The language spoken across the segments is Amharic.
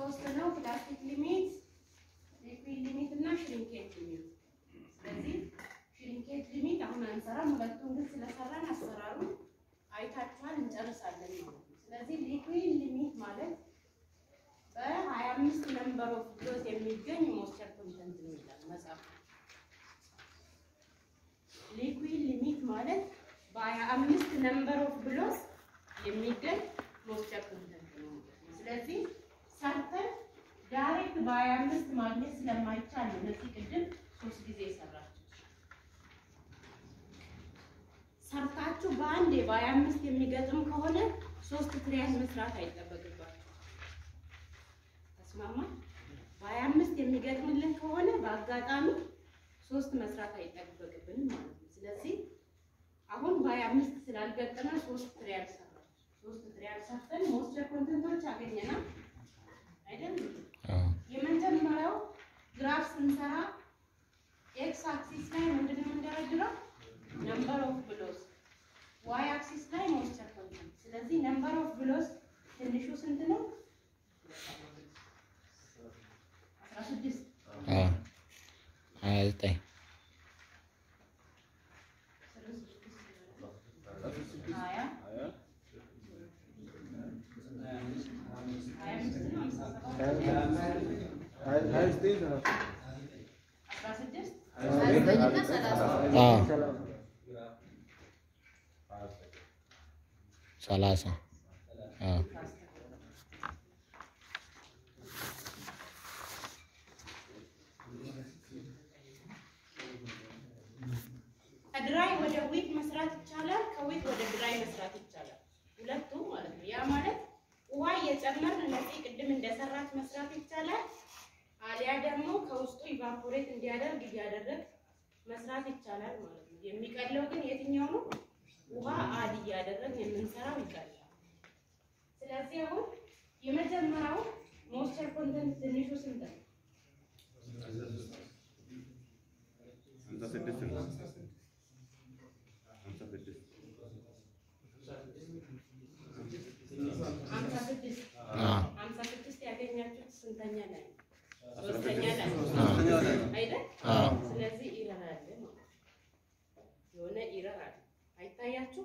ሶስት ነው። ፕላስቲክ ሊሚት፣ ሊኩዊድ ሊሚት እና ሽሪንኬት ሊሚት። ስለዚህ ሽሪንኬት ሊሚት አሁን አንሰራም። ሁለቱን ግን ስለሰራን አሰራሩ አይታችኋል፣ እንጨርሳለን ማለት ነው። ስለዚህ ሊኩዊድ ሊሚት ማለት በሀያ አምስት ነምበር ኦፍ ዶዝ የሚገኝ ሞይስቸር ኮንተንት ነው ይላል መጽሐፍ። ሊኩዊድ ሊሚት ማለት በሀያ አምስት ነምበር ኦፍ ብሎስ የሚገኝ ሞይስቸር ኮንተንት ነው ማለት ነው። ስለዚህ ሰርተን ዳይሬክት በሀያ አምስት ማግኘት ስለማይቻል ነው እነዚህ ቅድም ሶስት ጊዜ የሰራችሁ ሰርታችሁ በአንዴ በሀያ አምስት የሚገጥም ከሆነ ሶስት ትሪያል መስራት አይጠበቅባችሁ። ተስማማ? በሀያ አምስት የሚገጥምልን ከሆነ በአጋጣሚ ሶስት መስራት አይጠበቅብንም ማለት ነው። ስለዚህ አሁን በሀያ አምስት ስላልገጠመ ሶስት ትሪያል ሰራ ሶስት ትሪያል ሰርተን ሞይስቸር ኮንተንቶች አገኘናል አይደል? የመጀመሪያው ግራፍ ስንሰራ ኤክስ አክሲስ ላይ ምንድን ነው የምንደረድረው? ነምበር ኦፍ ብሎስ፣ ዋይ አክሲስ ላይ ሞይስቸር ኮንተንት። ስለዚህ ነምበር ኦፍ ብሎስ ትንሹ ስንት ነው? አስራ ስድስት ሀያ ዘጠኝ ሀያ ሀያ አምስት ነው ሃምሳ ሰባት አስራ ስድስት ሰላሳ ከድራይ ወደ ዊት መስራት ይቻላል። ከዊት ወደ ድራይ መስራት ይቻላል። ሁለቱም ማለት ነው። ያ ማለት ውሃ እየጨመርን እነዚህ ቅድም እንደሰራት መስራት ይቻላል። አሊያ ደግሞ ከውስጡ ኢቫፖሬት እንዲያደርግ እያደረግ መስራት ይቻላል ማለት ነው። የሚቀለው ግን የትኛው ነው? ውሃ አድ እያደረግ የምንሰራው ይቀላል። ስለዚህ አሁን የመጀመሪያው ሞይስቸር ኮንተንት ትንሹ ስንት ነው? ሀምሳ ስድስት ሀምሳ ስድስት ያገኛችሁት ስንተኛ ላይ ነው? ሶስተኛ ላይ አይደል? ስለዚህ ኢረር አለ ማለት ነው። የሆነ ኢረር አለ አይታያችሁ?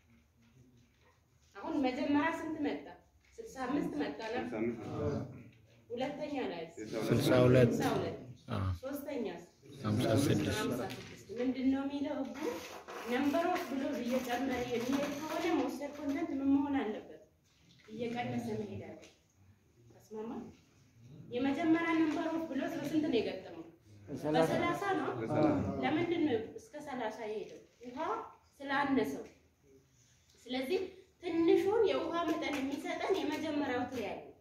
አሁን መጀመሪያ ስንት መጣ? ስልሳ አምስት መጣ ነበር። ሁለተኛ ላይ ስልሳ ሁለት ስልሳ ሁለት ሶስተኛ ሀምሳ ስድስት ሀምሳ ስድስት ምንድን ነው የሚለው ህጉ? ነምበር ኦፍ ብሎዝ እየጨመረ የሚሄድ ከሆነ ሞይስቸር ኮንተንት ምን መሆን አለበት? እየቀነሰ መሄድ አለ። ተስማማ? የመጀመሪያ ነምበር ኦፍ ብሎዝ በስንት ነው የገጠመው? በሰላሳ ነው። ለምንድን ነው እስከ ሰላሳ የሄደው? ውሃ ስላነሰው። ስለዚህ ትንሹን የውሃ መጠን የሚሰጠን የመጀመሪያው ትሪያል ነው።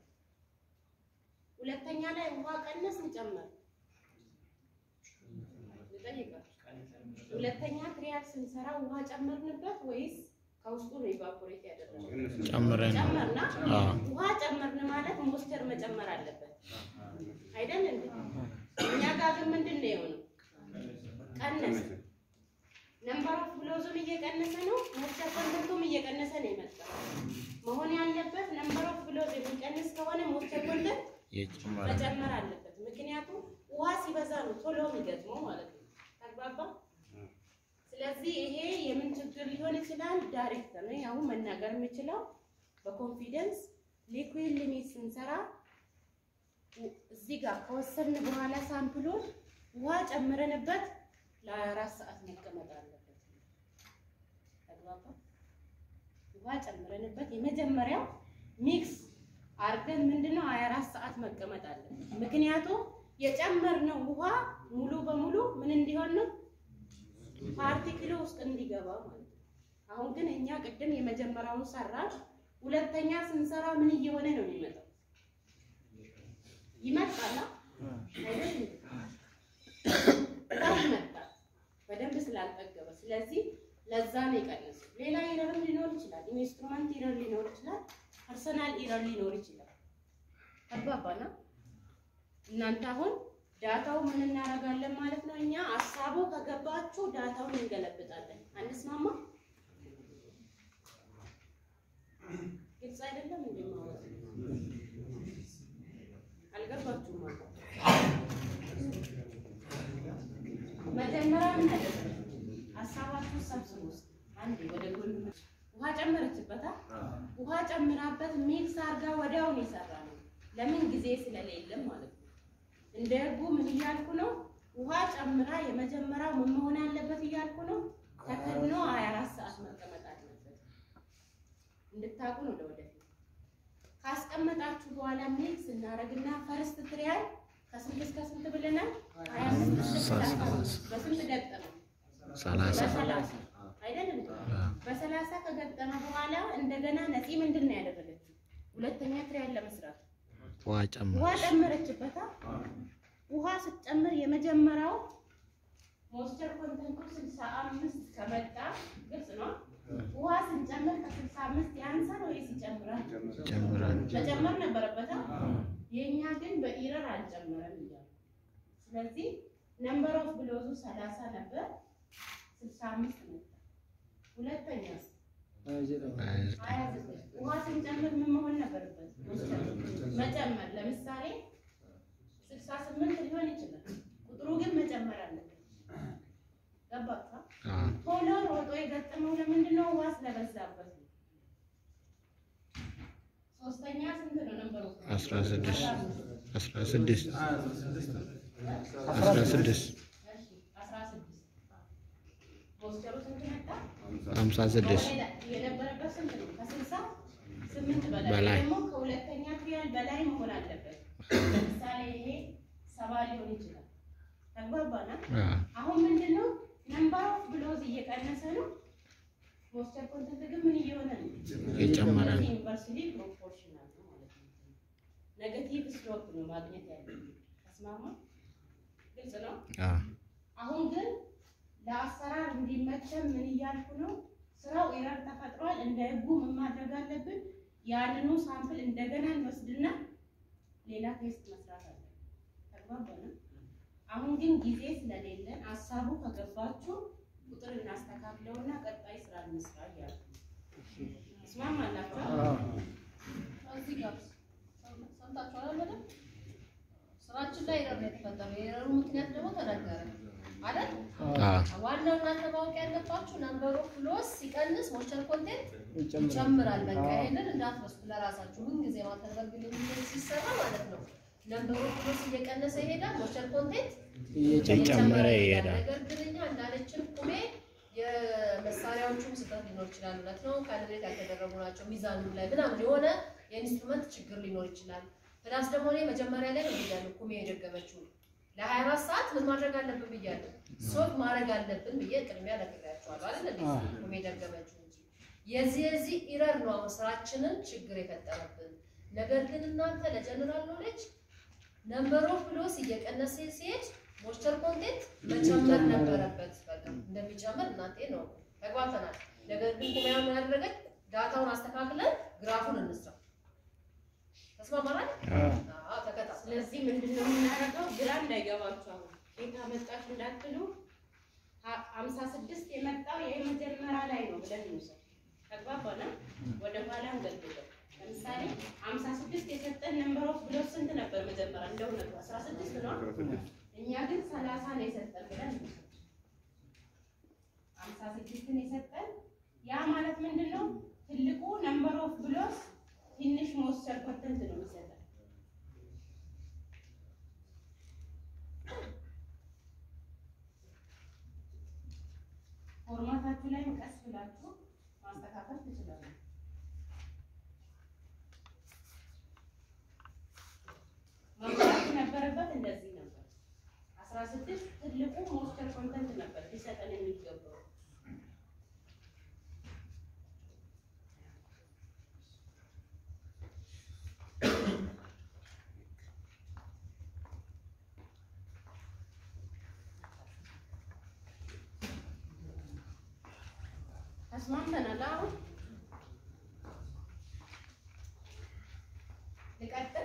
ሁለተኛ ላይ ውሃ ቀነስን ጨመር ልጠይቃችሁ። ሁለተኛ ትሪያል ስንሰራ ውሃ ጨመርንበት ወይስ ከውስጡ ነው ኢቫፖሬት ያደረገው? ጨምረን ጨመርና አዎ። ውሃ ጨመርን ማለት ሞይስቸር መጨመር አለበት አይደል እንዴ? እኛ ጋር ግን ምንድን ነው የሆነው? ቀነሰ። ነምበር ኦፍ ብሎዙም እየቀነሰ ነው፣ ሞይስቸር ኮንተንቱም እየቀነሰ ነው የመጣው። መሆን ያለበት ነምበር ኦፍ ብሎዝ የሚቀንስ ከሆነ ሞይስቸር ኮንተንት የጨመረ መጨመር አለበት። ምክንያቱም ውሃ ሲበዛ ነው ቶሎ የሚገጥመው ማለት ነው። ተግባባ? ስለዚህ ይሄ የምን ችግር ሊሆን ይችላል? ዳይሬክተር ነው አሁን መናገር የምችለው በኮንፊደንስ ሊኩዊድ ሊሚት ስንሰራ ው- እዚህ ጋር ከወሰድን በኋላ ሳምፕሉን ውሃ ጨምረንበት ለአራት ሰዓት መቀመጥ አለበት። ተግባባ? ውሃ ጨምረንበት የመጀመሪያው ሚክስ አርገን ምንድነው 24 ሰዓት መቀመጥ አለበት። ምክንያቱም የጨመርነው ውሃ ሙሉ በሙሉ ምን እንዲሆን ነው ፓርቲክሉ ውስጥ እንዲገባ ማለት ነው። አሁን ግን እኛ ቅድም የመጀመሪያውን ሰራን። ሁለተኛ ስንሰራ ምን እየሆነ ነው የሚመጣው? ይመጣል አይደል? በጣም ይመጣል በደንብ ስላልጠገበ። ስለዚህ ለዛ ነው የቀነሰው። ሌላ ኢረርም ሊኖር ይችላል። ኢንስትሩመንት ኢረር ሊኖር ይችላል። ፐርሰናል ኢረር ሊኖር ይችላል። አግባባና እናንተ አሁን ዳታው ምን እናደርጋለን ማለት ነው። እኛ ሀሳቡ ከገባችሁ ዳታውን እንገለብጣለን። አንስማማ? ግልጽ አይደለም እንዴ? ማለት ጨምራበት ሚክስ አድርጋ ወዲያውን የሰራ ነው። ለምን ጊዜ ስለሌለም ማለት ነው። እንደ ህጉ ምን እያልኩ ነው? ውሃ ጨምራ የመጀመሪያው ምን መሆን አለበት እያልኩ ነው። ተከድኖ 24 ሰዓት መቀመጥ አለበት። እንድታውቁ ነው ለወደፊት። ካስቀመጣችሁ በኋላ ሚክስ እናደርግና ፈርስት ትሪያል ከስንት እስከ ስንት ብለናል? 25 እስከ 30 በስንት ገጠመው? ሰላሳ በሰላሳ አይደል እንዴ? በሰላሳ ከገጠመ በኋላ እንደገና ነፂ ምንድን ነው ያደረገችው? ሁለተኛ ትሪያል ለመስራት ውሃ ጨምር ውሃ ጨመረችበታ። ውሃ ስትጨምር የመጀመሪያው ሞይስቸር ኮንተንቱ ስልሳ አምስት ከመጣ ግልጽ ነው። ውሃ ስንጨምር ከስልሳ አምስት ያንሳል ወይስ ይጨምራል? ጨምራል መጨመር ነበረበታ። የእኛ ግን በኢረር አልጨመረም እያሉ ስለዚህ ነምበር ኦፍ ብሎዙ ሰላሳ ነበር፣ ስልሳ አምስት መጣ። ሁለተኛ ሀያ ዘጠኝ ውሃ ስንጨምር ምን መሆን ነበረበት? መጨመር። ለምሳሌ ስልሳ ስምንት ሊሆን ይችላል። ቁጥሩ ግን መጨመር አለበት። ገባችሁ? ቶሎ ሮጦ የገጠመው ለምንድን ነው? ውሃ ስለበዛበት ነው። ሶስተኛ ስንት ነው ነምበሩ? አስራ ስድስት አስራ ስድስት አስራ ስድስት እሺ፣ አስራ ስድስት ሞይስቸሩ ስንት መጣ? ሀምሳ ስድስት የነበረበት ስንት ነው? ከስልሳ ስምንት በላይ በላይ። ደግሞ ከሁለተኛ ትሪያል በላይ መሆን አለበት። ለምሳሌ ይሄ ሰባ ሊሆን ይችላል። ተግባባና አሁን ምንድን ነው ነምበር ኦፍ ብሎዝ እየቀነሰ ነው። ሞይስቸር ኮንተንት ግን ምን እየሆነ ነው? እየጨመረ ነው። ዩኒቨርሲቲ ፕሮፖርሽናል ነው ማለት ነው። ኔጌቲቭ ስሎፕ ነው ማግኘት ያለብን። ተስማማ? ግልጽ ነው። አሁን ግን ለአሰራር እንዲመቸን ምን እያልኩ ነው? ስራው ኤረር ተፈጥሯል። እንደ ህጉ ምን ማድረግ አለብን? ያንኑ ሳምፕል እንደገና እንወስድና ሌላ ቴስት መስራት አለ። ተግባባን? አሁን ግን ጊዜ ስለሌለን ሀሳቡ ከገባችሁ ቁጥር እናስተካክለውና ቀጣይ ስራ እንስራ እያልኩ ነው። ትስማማላችሁ? እዚህ ጋር ሰምታችኋል አይደል? ስራችን ላይ ኤረር ነው የተፈጠረው። የኤረሩ ምክንያት ደግሞ ተነገረ አይደል? ዋናው እናንተ ማወቅ ያለባችሁ ነምበር ኦፍ ፍሎስ ሲቀንስ ሞይስቸር ኮንቴንት ይጨምራል። በቃ ይሄንን እንዳትረሱ ለራሳችሁ ምን ጊዜ ማተረግልኝ ሲሰራ ማለት ነው። ነምበር ኦፍ ፍሎስ እየቀነሰ ይሄዳል፣ ሞይስቸር ኮንቴንት እየጨመረ ይሄዳል። ነገር ግን እኛ እንዳለችን ቁሜ የመሳሪያዎቹም ስህተት ሊኖር ይችላል። እውነት ነው። ካሊብሬት ያልተደረጉ ናቸው። ሚዛኑ ላይ ምናምን የሆነ የኢንስትሩመንት ችግር ሊኖር ይችላል። ፕላስ ደግሞ እኔ መጀመሪያ ላይ ነው ብያለሁ ቁሜ የደገመችው ለሀያ አራት ሰዓት ምን ማድረግ አለብን ብያለሁ። ሶት ማድረግ አለብን ብዬ ቅድሚያ ነግሬያቸዋለሁ አይደል? እንዴ ቁሜ ደገመችው እንጂ የዚህ የዚህ ኢረር ነው አሁን ስራችንን ችግር የፈጠረብን። ነገር ግን እናንተ ለጀነራል ኖሌጅ ነምበር ኦፍ ብሎስ እየቀነሰ ሲሄድ ሞይስቸር ኮንቴንት መጨመር ነበረበት። በቃ እንደሚጨምር እናንተ ነው ተግባብተናል። ነገር ግን ኩሚያ ምን ያደረገች ዳታውን አስተካክለን ግራፉን እንስራ። ተስማማናል? አዎ ተከታተል። ስለዚህ ምንድን ነው የምናደርገው? ግራ እንዳይገባችሁ አሁን ቤት አመጣችሁ እንዳትሉ ሀ- ሀምሳ ስድስት የመጣው የመጀመሪያ ላይ ነው ብለን እንውሰድ። ተግባባና ወደ ኋላ እንገልብጠው። ለምሳሌ ሀምሳ ስድስት የሰጠን ነምበር ኦፍ ብሎስ ስንት ነበር መጀመሪያ? እንደ እውነቱ አስራ ስድስት ነው። እኛ ግን ሰላሳ ነው የሰጠን ብለን እንውሰድ። ሀምሳ ስድስትን የሰጠን ያ ማለት ምንድን ነው? ትልቁ ነምበር ኦፍ ብሎስ ትንሽ ሞይስቸር ኮንተንት ነው የሚሰጠን። ፎርማታችሁ ላይ ቀስ ብላችሁ ማስተካከል ትችላላችሁ። መምራት ነበረበት እንደዚህ ነበር። አስራ ስድስት ትልቁ ሞይስቸር ኮንተንት ነበር ሊሰጠን የሚገባው። ተስማምተናል። አሁን ልቀጥል።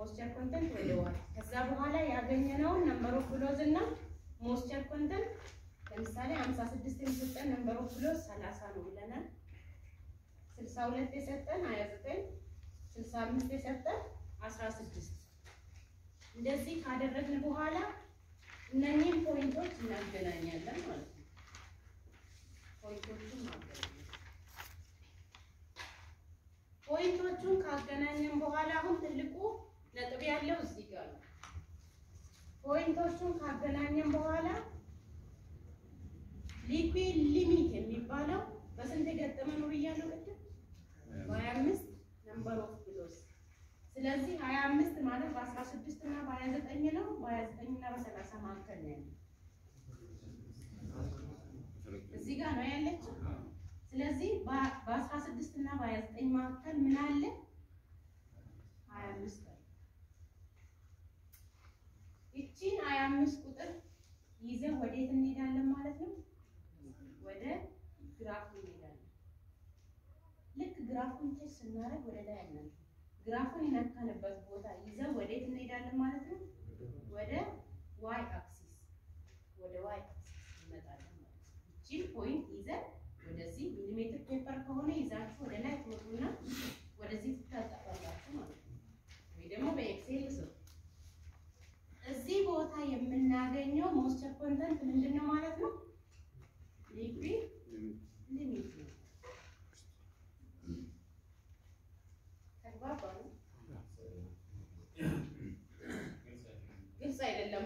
ሞስቸር ኮንተንት ወደ ዋይ ከዛ በኋላ ያገኘነውን ነምበር ኦፍ ብሎዝ እና ሞስቸር ኮንተንት ለምሳሌ 56 የሰጠን ነምበር ኦፍ ብሎዝ 30 ነው ብለናል። 62 የሰጠን 29 65 የሰጠን 16 እንደዚህ ካደረግን በኋላ እነኚህን ፖይንቶች እናገናኛለን ማለት ነው። ፖይንቶቹን ማገናኘት ፖይንቶቹን ካገናኘን በኋላ አሁን ትልቁ ነጥብ ያለው እዚህ ጋር ነው። ፖይንቶቹን ካገናኘን በኋላ ሊኩዊድ ሊሚት የሚባለው በስንት የገጠመ ነው ብያለሁ ቅድም? በሀያ አምስት ነምበር ኦፍ ብሎስ። ስለዚህ ሀያ አምስት ማለት በአስራ ስድስት እና በሀያ ዘጠኝ ነው። በሀያ ዘጠኝ እና በሰላሳ መካከል ነው ያለው። እዚህ ጋር ነው ያለችው። ስለዚህ በአስራ ስድስት እና በሀያ ዘጠኝ መካከል ምን አለ? ሀያ አምስት አለ። ይቺን ሀያ አምስት ቁጥር ይዘን ወዴት እንሄዳለን ማለት ነው? ወደ ግራፉ እንሄዳለን። ልክ ግራፉን ቼክ ስናደርግ ወደ ላይ ያለን ግራፉን የነካንበት ቦታ ይዘን ወዴት እንሄዳለን ማለት ነው? ወደ ዋይ አክሲስ ወደ ዋይ አክሲስ እንመጣለን ማለት ነው። ይቺን ፖይንት ይዘን ወደዚህ ሚሊሜትር ፔፐር ከሆነ ይዛችሁ ወደ ላይ ትወጡና ወደዚህ ትታጠፋላችሁ ማለት ነው። ወይ ደግሞ በኤክሴል ስሩ። እዚህ ቦታ የምናገኘው ሞስቸር ኮንተንት ምንድን ነው ማለት ነው? ሊኩዊድ ሊሚት ነው። ተግባባን? ግልጽ አይደለማ?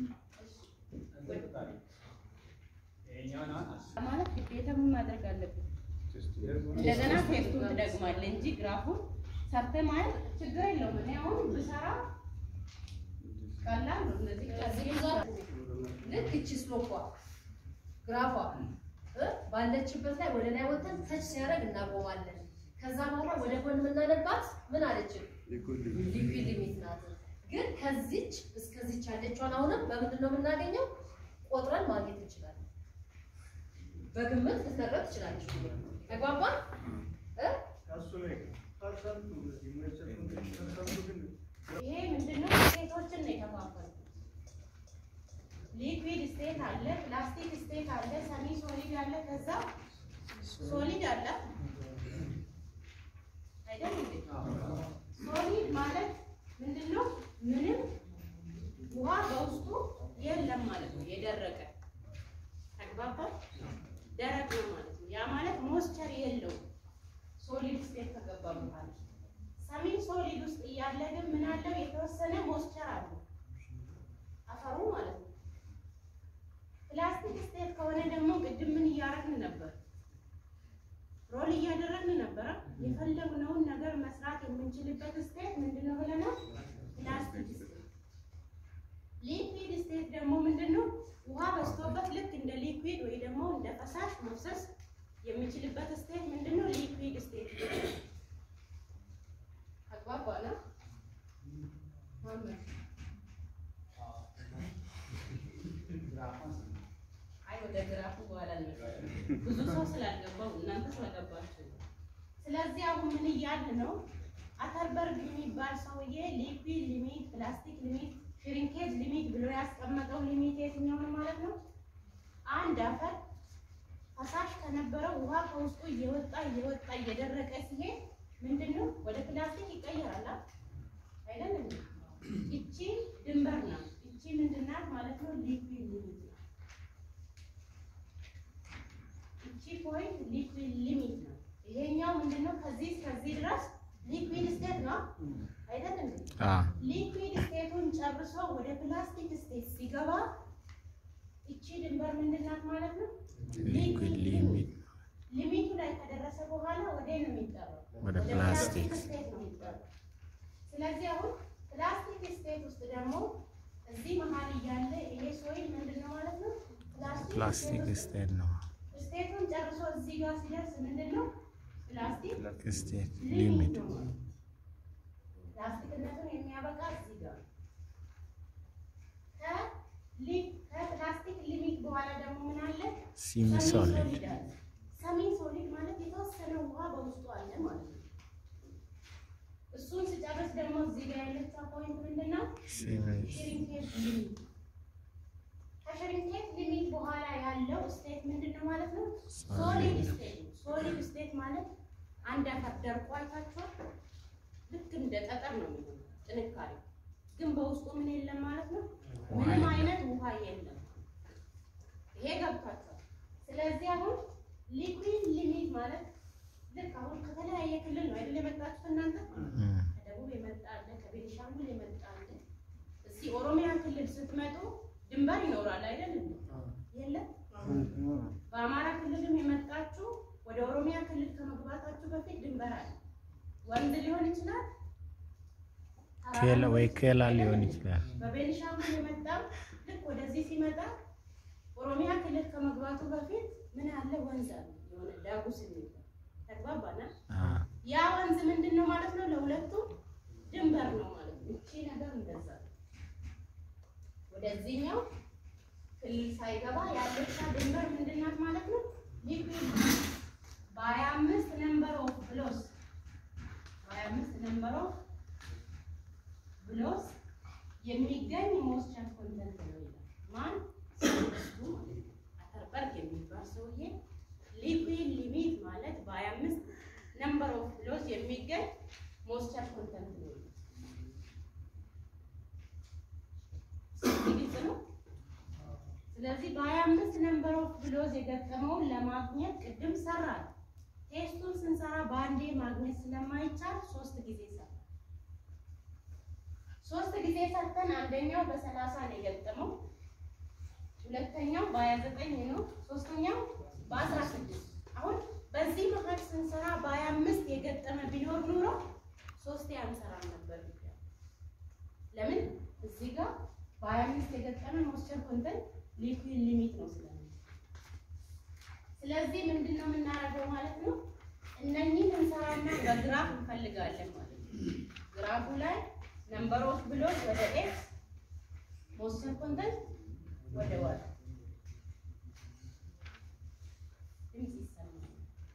ማለት ግዴታ ምን ማድረግ አለብን? እንደገና ቴስቱን ትደግማለህ እንጂ ግራፉን ሰርተህ ማለት ችግር የለውም። እኔ አሁን ብሰራ ቀላል ነው። እነዚህ ከዚህ ጋር ልክ እቺ ስሎኳ ግራፏ እ ባለችበት ላይ ወደ ላይ ወጥተን ተች ሲያደርግ እናቆማለን። ከዛ በኋላ ወደ ጎን የምናነባት ምን አለችን? ሊኩዊድ ሊሚት ናት። ግን ከዚች እስከዚች ያለችዋን አሁንም በምንድን ነው የምናገኘው? ቆጥረን ማግኘት እንችላለን። በግምት ልትነግረን ትችላለች። ተግባባን እ ይሄ ምንድነው? ስቴቶችን ነው የከፋፈልኩት። ሊኩዊድ ስቴት አለ፣ ፕላስቲክ ስቴት አለ፣ ሰሚ ሶሊድ አለ፣ ከዛ ሶሊድ አለ አይደል እንዴ? ሶሊድ ማለት ምንድነው? ምንም ውሃ በውስጡ የለም ማለት ነው። የደረቀ ተግባባን። ደረቅ ነው ማለት ነው። ያ ማለት ሞስቸር የለውም። ሶሊድ ስቴት ከገባ በኋላ ሰሚን ሶሊድ ውስጥ እያለ ግን ምን አለው? የተወሰነ ሞስቸር አለው አፈሩ ማለት ነው። ፕላስቲክ ስቴት ከሆነ ደግሞ ቅድም ምን እያደረግን ነበር? ሮል እያደረግን ነበረ። የፈለግነውን ነገር መስራት የምንችልበት ስቴት ምንድነው ብለናል? ፕላስቲክ ስቴት። ሊኩዊድ ስቴት ደግሞ ምንድነው? ውሃ በዝቶበት ልክ እንደ ሊኩዊድ ወይ ደግሞ እንደ ፈሳሽ መፍሰስ የሚችልበት ስቴት ምንድነው? ሊኩዊድ ስቴት አግባባና አይ ወደ ግራፉ በኋላ እንመጣለን። ብዙ ሰው ስላልገባው እናንተ ስለገባችሁ ነው። ስለዚህ አሁን ምን እያልን ነው? አተርበርግ የሚባል ሰውዬ ሊኩዊድ ሊሚት፣ ፕላስቲክ ሊሚት፣ ሽሪንኬጅ ሊሚት ብሎ ያስቀመጠው ሊሚት የትኛው ነው ማለት ነው? አንድ አፈር ፈሳሽ ከነበረው ውሃ ከውስጡ እየወጣ እየወጣ እየደረቀ ሲሄድ ምንድነው ወደ ፕላስቲክ ይቀየራል አይደለም? ይቺ ድንበር ናት። ይቺ ምንድናት ማለት ነው? ሊኩዊድ ሊሚት ናት። ይቺ ፖይንት ሊኩዊድ ሊሚት ነው። ይሄኛው ምንድነው? ከዚህ እስከዚህ ድረስ ሊኩዊድ ስቴት ነው አይደለም? አዎ ሊኩዊድ ስቴቱን ጨርሶ ወደ ፕላስቲክ ስቴት ሲገባ ይቺ ድንበር ምንድናት ማለት ነው? ሊኩዊድ ሊሚት ሊሚቱ ላይ ከደረሰ በኋላ ወደ ነው የሚጠራው ወደ ፕላስቲክ ስቴት ነው የሚጠራው። ስለዚህ አሁን ፕላስቲክ ስቴት ውስጥ ደግሞ እዚህ መሀል እያለ ይሄ ሶይል ምንድነው ማለት ነው? ፕላስቲክ ስቴት ነው። ስቴቱን ጨርሶ እዚህ ጋር ሲደርስ ምንድነው? ፕላስቲክ ስቴት ሊሚት ሊሚት ነው ማለት ነው። ፕላስቲክነቱን የሚያበቃ እዚህ ጋር ነው። ከሊ- ከፕላስቲክ ሊሚት በኋላ ደግሞ ምን አለ? ሲሚ ሶሊድ አለ። ሰሚ ሶሊድ ማለት የተወሰነ ውሃ በውስጡ አለ ማለት ነው። እሱን ስጨ ስንጨርስ ደግሞ እዚህ ጋር ያለችው ፖይንት ምንድን ነው? ሲሜጅ ሽሪንኬት ሊሚት ከሽሪንኬት ሊሚት በኋላ ያለው ስቴት ምንድን ነው ማለት ነው? ሶሊድ ስቴት ነው። ሶሊድ ስቴት ማለት አንድ አፈር ደርቆ አይታችኋል? ልክ እንደ ጠጠር ነው የሚሆነው ጥንካሬ፣ ግን በውስጡ ምን የለም ማለት ነው? ምንም አይነት ውሃ የለም። ይሄ ገብቷቸዋል። ስለዚህ አሁን ሊኩዊድ ሊሚት ማለት ልክ አሁን ከተለያየ ክልል ነው አይደል የመጣችሁት እናንተ ከደቡብ የመጣ አለ፣ ከቤኒሻንጉል የመጣ አለ። እዚህ ኦሮሚያ ክልል ስትመጡ ድንበር ይኖራል አይደል? የለም። በአማራ ክልልም የመጣችሁ ወደ ኦሮሚያ ክልል ከመግባታችሁ በፊት ድንበር አለ። ወንዝ ሊሆን ይችላል፣ ኬላ ወይ ኬላ ሊሆን ይችላል። በቤኒሻንጉል የመጣም ልክ ወደዚህ ሲመጣ ኦሮሚያ ክልል ከመግባቱ በፊት ምን አለ? ወንዝ አለ፣ የሆነ ዳጉስ የሚባል ተግባባና አ ያ ወንዝ ምንድን ነው ማለት ነው? ለሁለቱም ድንበር ነው ማለት ነው። እቺ ነገር እንደዛ ነው። ወደዚህኛው ክልል ሳይገባ ያለቻ ድንበር ምንድን ናት ማለት ነው? ሊኩዊድ በሀያ አምስት ነምበር ኦፍ ብሎስ በሀያ አምስት ነምበር ኦፍ ብሎስ የሚገኝ ሞስቸር ኮንተንት ነው ይላል። ማን ሳይንቲስቱ ማለት ነው። አተርበርግ የሚባል ሰውዬ ሊኩዊድ ሊሚት ማለት በሀያ አምስት ነምበር ኦፍ ብሎስ የሚገኝ ሞስቸር ኮንተንት ነው ይላል። ግልጽ ነው። ስለዚህ በሀያ አምስት ነምበር ኦፍ ብሎዝ የገጠመውን ለማግኘት ቅድም ሰራል። ቴስቱን ስንሰራ በአንዴ ማግኘት ስለማይቻል ሶስት ጊዜ ሰራ። ሶስት ጊዜ ሰርተን አንደኛው በሰላሳ ነው የገጠመው፣ ሁለተኛው በሀያ ዘጠኝ ነው፣ ሶስተኛው በአስራ ስድስት አሁን በዚህ መሀል ስንሰራ በሀያ አምስት የገጠመ ቢኖር ኑሮ ሶስቴ አንሰራም ነበር። ለምን እዚህ ጋር በሀያ አምስት የገጠመ ሞስቸር ኮንተንት ሊኩዊድ ሊሚት ነው ስለሚ ስለዚህ ምንድን ነው የምናደርገው ማለት ነው? እነኚህን እንሰራና በግራፍ እንፈልጋለን ማለት ነው። ግራፉ ላይ ነምበር ኦፍ ብሎች ወደ ኤክስ ሞስቸር ኮንተንት ወደ ዋይ ድምፅ ይሰማል።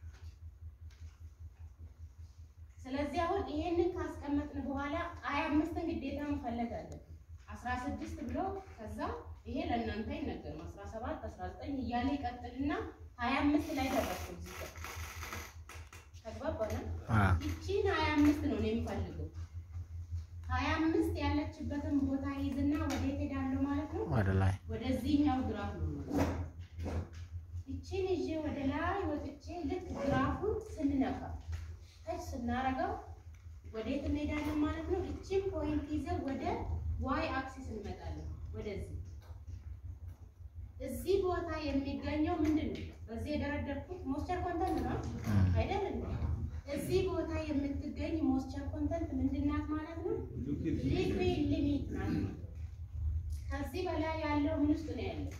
ስለዚህ አሁን ይሄንን ካስቀመጥን በኋላ ሀያ አምስትን ግዴታ መፈለግ አለብን። አስራ ስድስት ብሎ ከዛ ይሄ ለእናንተ አይነገርም። አስራ ሰባት አስራ ዘጠኝ እያለ ይቀጥልና ሀያ አምስት ላይ ደረስኩ። እዚህ ጋር ተግባባና አ ይቺን ሀያ አምስት ነው እኔ የምፈልገው። ሀያ አምስት ያለችበትን ቦታ ይዝና ወዴት ሄዳለሁ ማለት ነው? ወደ ላይ ወደዚህኛው ግራፍ ነው ማለት ነው። ይቺን ይዤ ወደ ላይ ወጥቼ ልክ ግራፉን ስንነካ ታች ስናረገው ወዴት እንሄዳለን ማለት ነው? ይቺን ፖይንት ይዘን ወደ ዋይ አክሲስ እንመጣለን። ወደዚህ እዚህ ቦታ የሚገኘው ምንድን ነው? በዚህ የደረደርኩት ሞስቸር ኮንተንት ነው አይደል? እንዴ? እዚህ ቦታ የምትገኝ ሞስቸር ኮንተንት ምንድን ናት ማለት ነው? ሊኩዊድ ሊሚት ናት ማለት ነው። ከዚህ በላይ ያለው ምን ውስጥ ነው ያለው?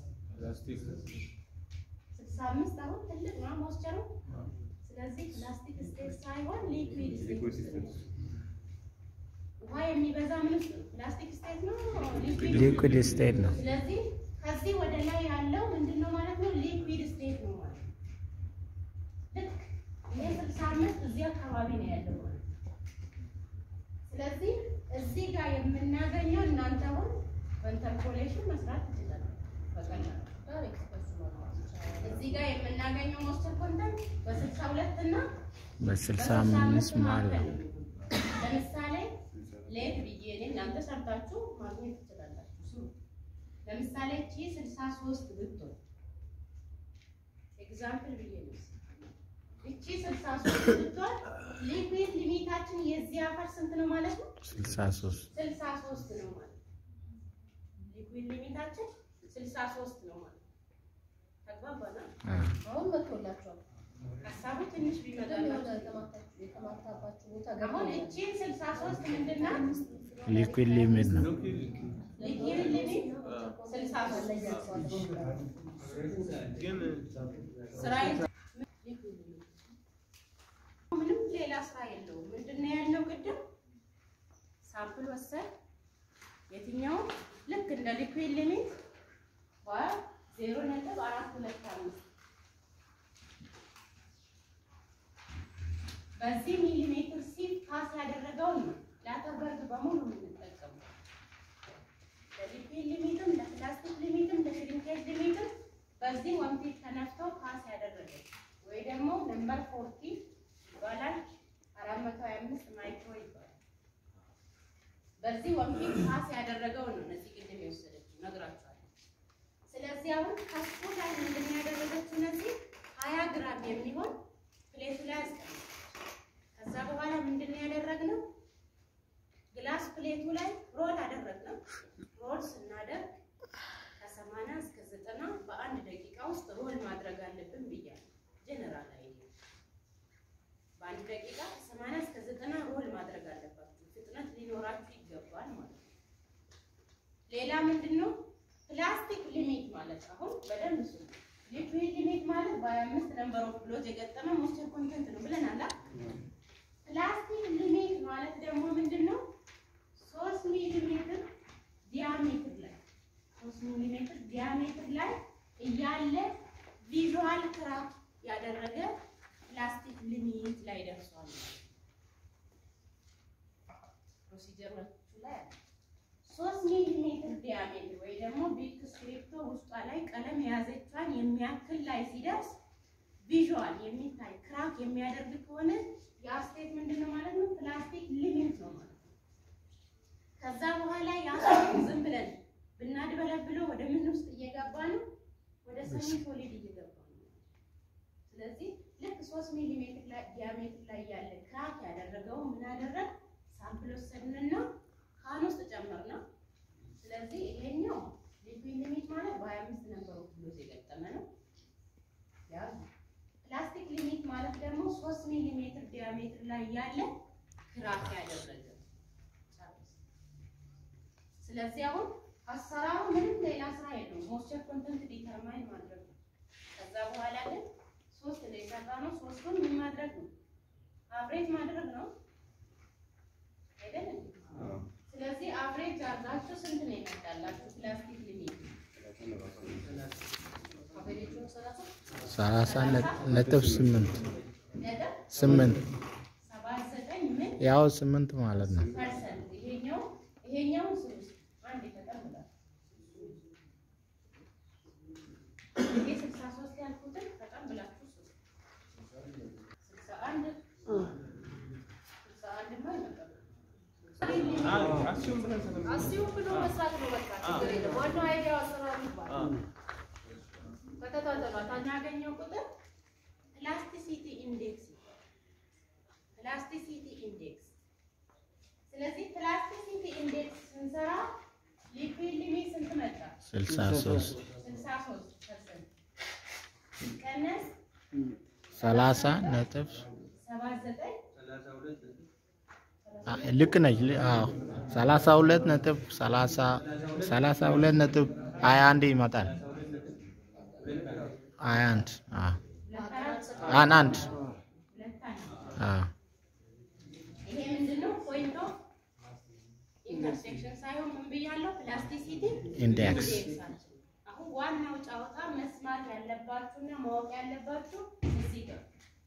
ስልሳ አምስት አሁን ትልቅ ነው ሞስቸሩ። ስለዚህ ፕላስቲክ ስቴት ሳይሆን ሊኩዊድ ስቴት ውስጥ ነው። ውሃ የሚበዛ ምን ውስጥ ነው? ፕላስቲክ ስቴት ነው ሊኩዊድ ሊኩዊድ ስቴት ነው። ስለዚህ ከዚህ ወደ ላይ ያለው ምንድን ነው ማለት ነው? ሊኩዊድ ስቴት ነው ማለት ነው። ልክ ይሄ ስልሳ አምስት እዚህ አካባቢ ነው ያለው ማለት ነው። ስለዚህ እዚህ ጋር የምናገኘው እናንተ አሁን በኢንተርፖሌሽን መስራት ትችላላችሁ በቀላሉ። ዳይሬክት በሱ መግባት ይቻላል። እዚህ ጋር የምናገኘው ሞስቸር ኮንተንት በስልሳ ሁለት እና በስልሳ አምስት ማለት ነው። ለምሳሌ ሌት ብዬ እኔ እናንተ ሰርታችሁ ማግኘት ትችላላችሁ። ስሩ። ለምሳሌ እቺ 63 ብትሆን ኤግዛምፕል ብዬ ነው። እቺ 63 ብትሆን ሊኩዊድ ሊሚታችን የዚህ አፈር ስንት ነው ማለት ነው? ስልሳ ሶስት 63 ነው ማለት ነው። ሊኩዊድ ሊሚታችን 63 ነው ማለት ነው። ተግባባና አ አሁን መጥቶላችኋል። ሀሳቡ ትንሽ ቅድም የሆነ ቢመጣላችሁ የተማታ- የተማታባችሁ ቦታ አሁን ገብቶኛል። እቺን 63 ምንድን ናት? ሊኩዊድ ሊሚት ነው። ሊኩዊድ ሊሚት 63 ስራ ምንም ሌላ ስራ የለውም። ምንድን ነው ያለው? ቅድም ሳምፕል ወሰድ የትኛው ልክ እንደ ሊኩዊድ ሊሚት ዜሮ ነጥብ አራት ሁለት አምስት በዚህ ሚሊሜትር ሲፍ ፓስ ያደረገውን ነው ነፍቶ ፓስ ያደረገ ወይ ደግሞ ነምበር ፎርቲ ይባላል። አራት መቶ ሀያ አምስት ማይክሮ ይባላል። በዚህ ወንፊት ፓስ ያደረገው ነው እነዚህ ቅድም የወሰደችው ነግራችኋለሁ። ስለዚህ አሁን ከሱ ላይ ምንድን ነው ያደረገችው? እነዚህ ሀያ ግራም የሚሆን ፕሌቱ ላይ አስቀምጠች። ከዛ በኋላ ምንድን ነው ያደረግነው? ግላስ ፕሌቱ ላይ ሮል አደረግነው። ሮል ስናደርግ ከሰማንያ እስከ ዘጠና በአንድ ደቂቃ ውስጥ ሮል ማድረግ አለብን ብያለሁ። ጀነራል አይዲያ በአንድ ደቂቃ ከሰማንያ እስከ ዘጠና ሮል ማድረግ አለባችሁ። ፍጥነት ሊኖራችሁ ይገባል ማለት ነው። ሌላ ምንድን ነው ፕላስቲክ ሊሚት ማለት አሁን በደንብ ሱ ሊኩዊድ ሊሚት ማለት በሀያ አምስት ነምበር ኦፍ ብሎት የገጠመ ሞስቸር ኮንተንት ነው ብለናል። ፕላስቲክ ሊሚት ማለት ደግሞ ምንድን ነው? ሶስት ሚሊ ሜትር ዲያሜትር ላይ ሶስት ሚሊ ሜትር ዲያሜትር ላይ እያለ ቪዥዋል ክራክ ያደረገ ፕላስቲክ ሊሚት ላይ ደርሷል። ፕሮሲጀሮቹ ላይ አለ። ሶስት ሚሊ ሜትር ዲያሜትር ወይ ደግሞ ቢግ ስክሪፕቶ ውስጧ ላይ ቀለም የያዘቿን የሚያክል ላይ ሲደርስ ቪዥዋል የሚታይ ክራክ የሚያደርግ ከሆነ የአስቴት ምንድን ነው ማለት ነው? ፕላስቲክ ሊሚት ነው ማለት ነው። ከዛ በኋላ የአስቴት ዝም ብለን ብናድበለብለው ወደ ምን ውስጥ እየገባ ነው? ወደ ሰሚ ሶሊድ እየገባ ነው። ስለዚህ ልክ ሶስት ሚሊ ሜትር ላይ ዲያሜትር ላይ ያለ ክራክ ያደረገው ምን አደረግ ሳምፕል ወሰድንና ካን ውስጥ ጨመርነው። ስለዚህ ይሄኛው ሊኩዊድ ሊሚት ማለት በሀያ አምስት ነበር ብሎት የገጠመ ነው። ያዙ ፕላስቲክ ሊሚት ማለት ደግሞ ሶስት ሚሊ ሜትር ዲያሜትር ላይ ያለ ክራክ ያደረገ ጨርስ። ስለዚህ አሁን አሰራሩ ምንም ሌላ ስራ የለውም። ሞስቸር ኮንተንት ዲተርማይን ማድረግ ነው። ከዛ በኋላ ግን ሶስት ነው የሰራ ነው። ሶስቱን ምን ማድረግ ነው? አብሬጅ ማድረግ ነው አይደል? ስለዚህ አብሬጅ አድርጋችሁ ስንት ነው ይመጣላችሁ? ፕላስቲክ ሊሚት አብሬጁን ሰላሳ ሰላሳ ነጥብ ስምንት ነጥብ ስምንት ሰባት ዘጠኝ ምን ያው ስምንት ማለት ነው። ፐርሰንት ይሄኛው ይሄኛው ስልስ አንድ ተቀምጧል። ይሄ ስልሳ ሶስት ያልኩትን ተቀብላችሁ ስልሳ አንድ ስልሳ አንድማ ይመጣል። አስዩም ብሎ መስራት ነው። በቃ ችግር የለም። ዋናው አይዲያው አሰራሩ ይባላል። ተከታተሏት። አንቺ የምናገኘው ቁጥር ፕላስቲሲቲ ኢንዴክስ ይባላል። ፕላስቲሲቲ ኢንዴክስ። ስለዚህ ፕላስቲሲቲ ኢንዴክስ ስንሰራ ሊኩዊድ ሊሚት ስንት መጣ? ስልሳ ሶስት 63 ፐርሰንት ሲቀነስ ሰላሳ ነጥብ 79 አ- ልክ ነች። ል- አዎ ሰላሳ ሁለት ነጥብ ሰላሳ ሰላሳ ሁለት ነጥብ ሀያ አንድ ይመጣል። ሀያ አንድ አዎ ሁለት አራት አን አንድ ሁለት አንድ አዎ ይሄ ምንድነው? ፖይንት ኦፍ ኢንተርሴክሽን ሳይሆን ምን ብያለሁ? ፕላስቲሲቲ ኢንዴክስ ኢንዴክሳችን። አሁን ዋናው ጨዋታ መስማት ያለባችሁና ማወቅ ያለባችሁ እዚህ ጋር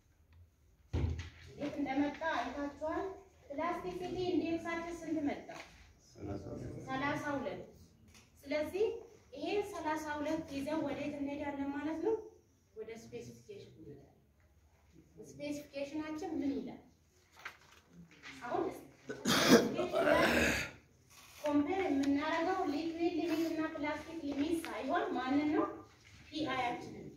እንዴት እንደመጣ አይታችኋል። ፕላስቲሲቲ ኢንዴክሳችን ስንት መጣ? ሰላሳ ሁለት ስለዚህ ይሄን ሰላሳ ሁለት ይዘን ወዴት እንሄዳለን ማለት ነው? ወደ ስፔሲፊኬሽን እንሄዳለን። ስፔሲፊኬሽናችን ምን ይላል? አሁን ስፔሲፊኬሽን ላይ ኮምፔር የምናደርገው ሊኩዊድ ሊሚት እና ፕላስቲክ ሊሚት ሳይሆን ማንን ነው? ፒአያችንን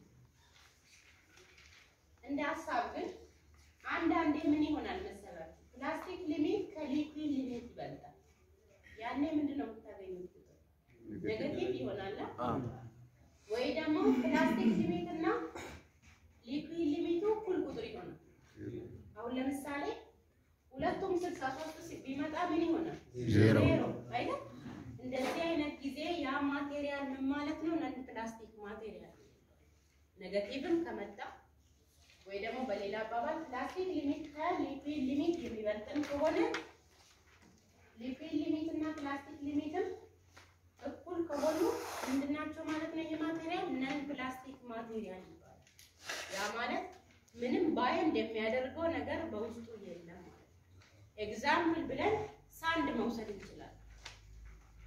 እንደ ሀሳብ ግን አንዳንዴ ምን ይሆናል መሰላችሁ? ፕላስቲክ ሊሚት ከሊኩዊድ ሊሚት ይበልጣል። ያኔ ምንድን ነው የምታገኙት ቁጥር ኔጌቲቭ ይሆናል። ወይ ደግሞ ፕላስቲክ ሊሚት እና ሊኩዊድ ሊሚቱ እኩል ቁጥር ይሆናል። አሁን ለምሳሌ ሁለቱም ስልሳ ሶስት ቢመጣ ምን ይሆናል? ዜሮ አይደል? እንደዚህ አይነት ጊዜ ያ ማቴሪያል ምን ማለት ነው? ነን ፕላስቲክ ማቴሪያል ኔጌቲቭም ከመጣ ወይ ደግሞ በሌላ አባባል ፕላስቲክ ሊሚት ከሊኩዊድ ሊሚት የሚበልጥን ከሆነ ሊኩዊድ ሊሚት እና ፕላስቲክ ሊሚትም እኩል ከሆኑ ምንድናቸው ማለት ነው? ይሄ ማቴሪያል ነን ፕላስቲክ ማቴሪያል ይባላል። ያ ማለት ምንም ባይንድ የሚያደርገው ነገር በውስጡ የለም። ኤግዛምፕል ብለን ሳንድ መውሰድ እንችላለን።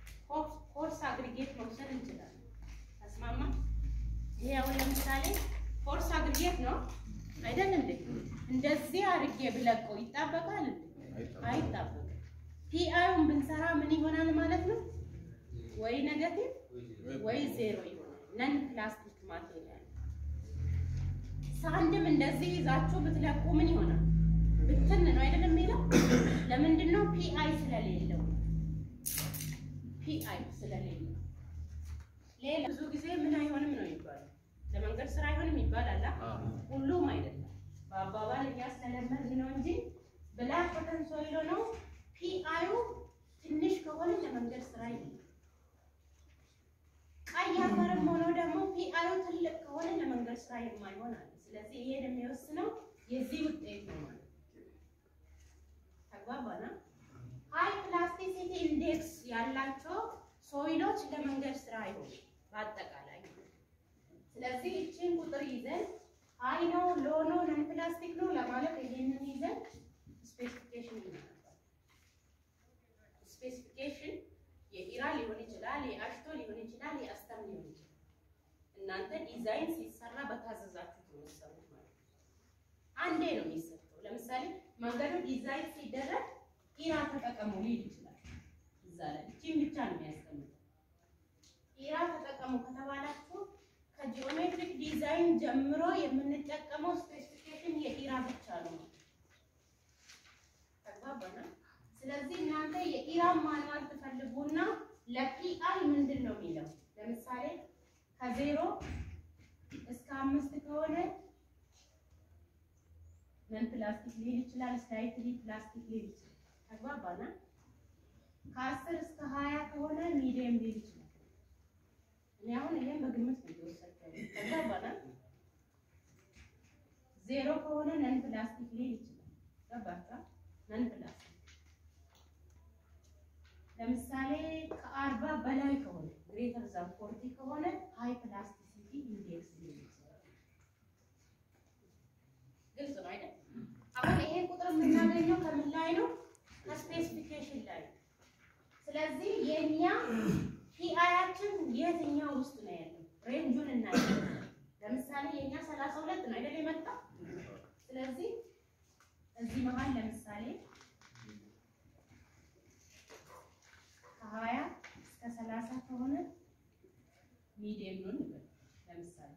ኮርስ አግሪጌት መውሰድ እንችላለን። ተስማማ? ይሄ አሁን ለምሳሌ ፎርስ አግሪጌት ነው አይደል እንዴ? እንደዚህ አድርጌ ብለቀው ይጣበቃል እንዴ? አይጣበቅም። ፒአዩን ብንሰራ ምን ይሆናል ማለት ነው? ወይ ኔጋቲቭ ወይ ዜሮ ይሆናል። ነን ፕላስቲክ ማቴሪያል። ሳንድም እንደዚህ ይዛችሁ ብትለቁ ምን ይሆናል? ብትን ነው አይደለም የሚለው። ለምንድን ነው? ፒአይ ስለሌለው ፒአይ ስለሌለው። ሌላ ብዙ ጊዜ ምን አይሆንም ነው የሚባለው። ለመንገድ ስራ አይሆንም ይባላል። ሁሉም አይደለም። በአባባል እኛ ስለለመድን ነው እንጂ ብላክ ኮተን ሶይሎ ነው። ፒአዩ ትንሽ ከሆነ ለመንገድ ስራ ይሆናል። ቀይ አፈርም ሆኖ ደግሞ ፒአዩ ትልቅ ከሆነ ለመንገድ ስራ የማይሆን አለ። ስለዚህ ይሄን የሚወስነው የዚህ ውጤት ነው ማለት ነው። ተግባባና ሃይ ፕላስቲሲቲ ኢንዴክስ ያላቸው ሶይሎች ለመንገድ ስራ አይሆኑም በአጠቃላይ። ስለዚህ እችን ቁጥር ይዘን ሃይ ነው ሎ ነው ነን ፕላስቲክ ነው ለማለት ይሄንን ይዘን ስፔሲፊኬሽን ይናገራል። ስፔሲፊኬሽን የኢራ ሊሆን ይችላል፣ የአሽቶ ሊሆን ይችላል፣ የአስተም ሊሆን ይችላል። እናንተ ዲዛይን ሲሰራ በታዘዛችሁት ነው የምትሰሩት ማለት ነው። አንዴ ነው የሚሰጠው። ለምሳሌ መንገዱ ዲዛይን ሲደረግ ኢራ ተጠቀሙ ሊል ይችላል። እዛ ላይ እቺን ብቻ ነው የሚያስቀምጠው። ኢራ ተጠቀሙ ከተባላችሁ ከጂኦሜትሪክ ዲዛይን ጀምሮ የምንጠቀመው ስፔሲፊኬሽን የኢራ ብቻ ነው። ተግባባና ስለዚህ እናንተ የኢራን ማንዋል ትፈልጉና ለፒአይ ምንድን ነው የሚለው ለምሳሌ ከዜሮ እስከ አምስት ከሆነ ምን ፕላስቲክ ሊል ይችላል፣ ስላይትሊ ፕላስቲክ ሊል ይችላል። ተግባባና ከአስር እስከ ሀያ ከሆነ ሚዲየም ሊል ይችላል። እኔ አሁን ይሄን በግምት ነው የወሰድኩት። ተግባባና ዜሮ ከሆነ ነን ፕላስቲክ ሊል ይችላል። ገባችኋ? ነን ፕላስቲክ ለምሳሌ ከአርባ በላይ ከሆነ ግሬተር ዛን ፎርቲ ከሆነ ሃይ ፕላስቲሲቲ ኢንዴክስ ሊል ይችላል። ግልጽ ነው አይደል? አሁን ይሄ ቁጥር የምናገኘው ከምን ላይ ነው? ከስፔሲፊኬሽን ላይ ነው። ስለዚህ የኛ ፒአያችን የትኛው ውስጥ ነው ያለው? ሬንጁን እናያለን። ለምሳሌ የኛ ሰላሳ ሁለት ነው አይደል የመጣ ስለዚህ እዚህ መሀል ለምሳሌ ከሀያ እስከ ሰላሳ ከሆነ ሚዲየም ነው እንበል። ለምሳሌ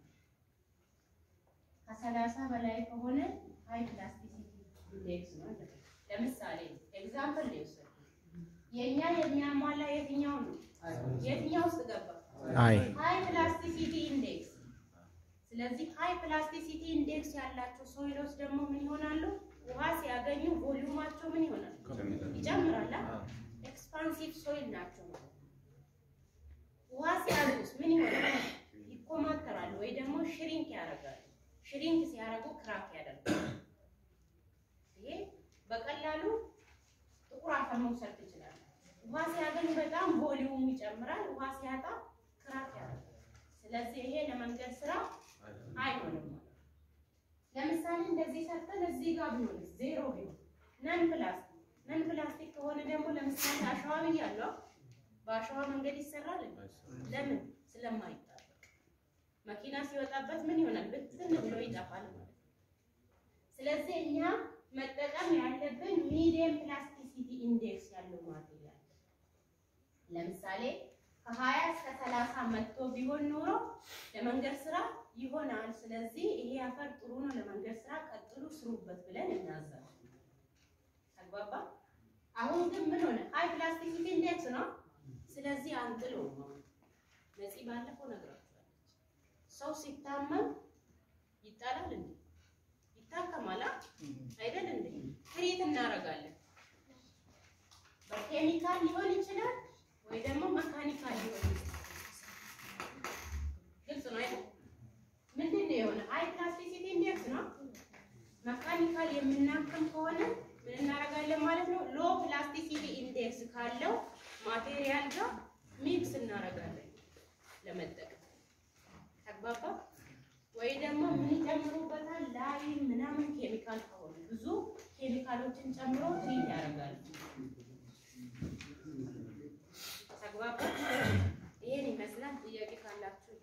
ከሰላሳ በላይ ከሆነ ሃይ ፕላስቲሲቲ ኢንዴክስ ነው እንበል። ለምሳሌ ኤግዛምፕል ነው የወሰድኩት። የእኛ የሚያሟላ የትኛው ነው? የትኛው ውስጥ ገባ? አይ ሃይ ፕላስቲሲቲ ኢንዴክስ። ስለዚህ ሃይ ፕላስቲሲቲ ኢንዴክስ ያላቸው ሶይሎች ደግሞ ምን ይሆናሉ? ውሃ ሲያገኙ ቮሊዩማቸው ምን ይሆናል? ይጨምራል። ኤክስፓንሲቭ ሶይል ናቸው ማለት ነው። ውሃ ሲያዙስ ምን ይሆናል? ይኮማተራሉ ወይ ደግሞ ሽሪንክ ያደርጋሉ። ሽሪንክ ሲያደርጉ ክራክ ያደርጋሉ። ይሄ በቀላሉ ጥቁር አፈር መውሰድ ትችላለህ። ውሃ ሲያገኝ በጣም ቮሊዩም ይጨምራል። ውሃ ሲያጣ ክራክ ያደርጋል። ስለዚህ ይሄ ለመንገድ ስራ አይሆንም ማለት ነው። ለምሳሌ እንደዚህ ሰርተን እዚህ ጋር ቢሆን ዜሮ ቢሆን ነን ፕላስቲክ ነን ፕላስቲክ ከሆነ ደግሞ ለምሳሌ አሸዋ ብያለሁ። በአሸዋ መንገድ ይሰራል። ለምን? ስለማይጣበቅ መኪና ሲወጣበት ምን ይሆናል? ብትን ብሎ ይጠፋል ማለት ነው። ስለዚህ እኛ መጠቀም ያለብን ሚዲየም ፕላስቲሲቲ ኢንዴክስ ያለው ማቴሪያል ለምሳሌ ከሀያ እስከ ሰላሳ መጥቶ ቢሆን ኖሮ ለመንገድ ስራ ይሆናል። ስለዚህ ይሄ አፈር ጥሩ ነው ለመንገድ ስራ ቀጥሉ ስሩበት ብለን እናዛለን። ተግባባ? አሁን ግን ምን ሆነ? ሃይ ፕላስቲሲቲ ኢንዴክስ ነው። ስለዚህ አንጥሎ ነፂ ባለፈው ነግራችኋለች። ሰው ሲታመም ይጣላል እንዴ? ይታከማል አይደል እንዴ? ትሪት እናደርጋለን። በኬሚካል ሊሆን ይችላል ወይ ደግሞ መካኒካል ሊሆን ይችላል። ግልጽ ነው አይደል? ምንድን ነው የሆነ ሃይ ፕላስቲሲቲ ኢንዴክስ ነው። መካኒካል የምናክም ከሆነ ምን እናደርጋለን ማለት ነው? ሎ ፕላስቲሲቲ ኢንዴክስ ካለው ማቴሪያል ጋር ሚክስ እናደርጋለን ለመጠቀም ተግባባ። ወይ ደግሞ ምን ይጨምሩበታል? ላይ ምናምን ኬሚካል ከሆነ ብዙ ኬሚካሎችን ጨምሮ ትሪት ያደርጋሉ።